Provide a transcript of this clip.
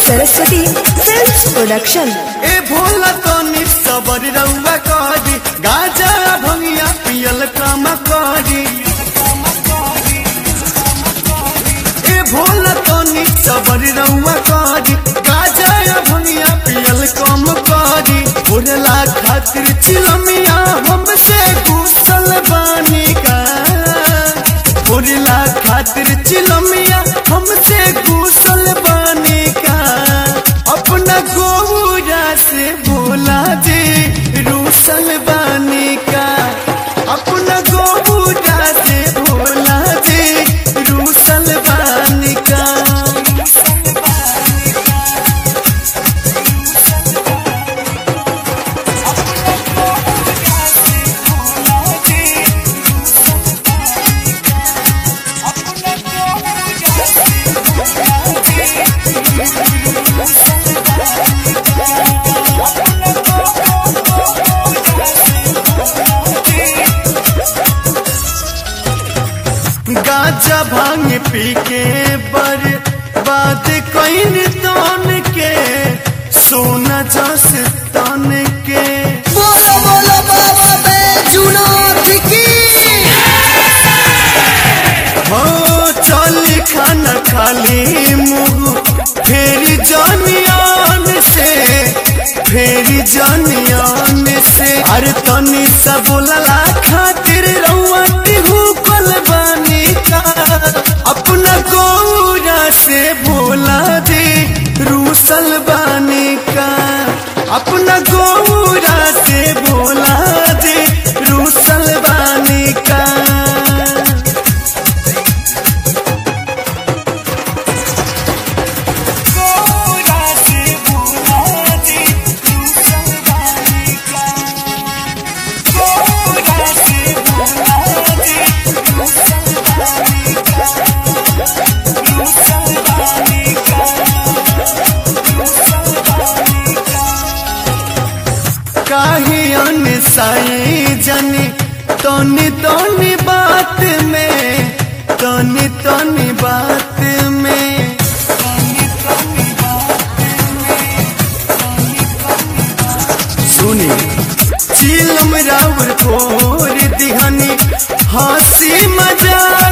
Saraswati films production ए भोला तो निस्तर रउआ करी गाजा भंगिया पियल काम करी ए भोला तो निस्तर रउआ करी गाजा भंगिया पियल कम करी भोला खातिर चिलमिया हमसे कुशल बानी का भोला खातिर चिलमिया हमसे कुशल बानी का अपना गौरा से भोला जी रूसल बानी का अपना गौरा से भोला जी रूसल बानी का गाजा भांग पी के बर बात कईन तन के सोना जस तन के बोलो बोलो बाबा बैजुनाथ की हो चल खाना खाली मुंह फेरी जनियान से फेरी जनियान से अरे तनी सब बोलला खातिर रउआ तिहू कल बानी का अपना गौरा से भोला दे रूसल बानी का अपना गौरा से भोला दे रूसल बानी का काहे अनसाई जनी तनी तनी बात में तनी तनी बात में सुनी चिलम राउर फोर दिहनी हंसी मजाक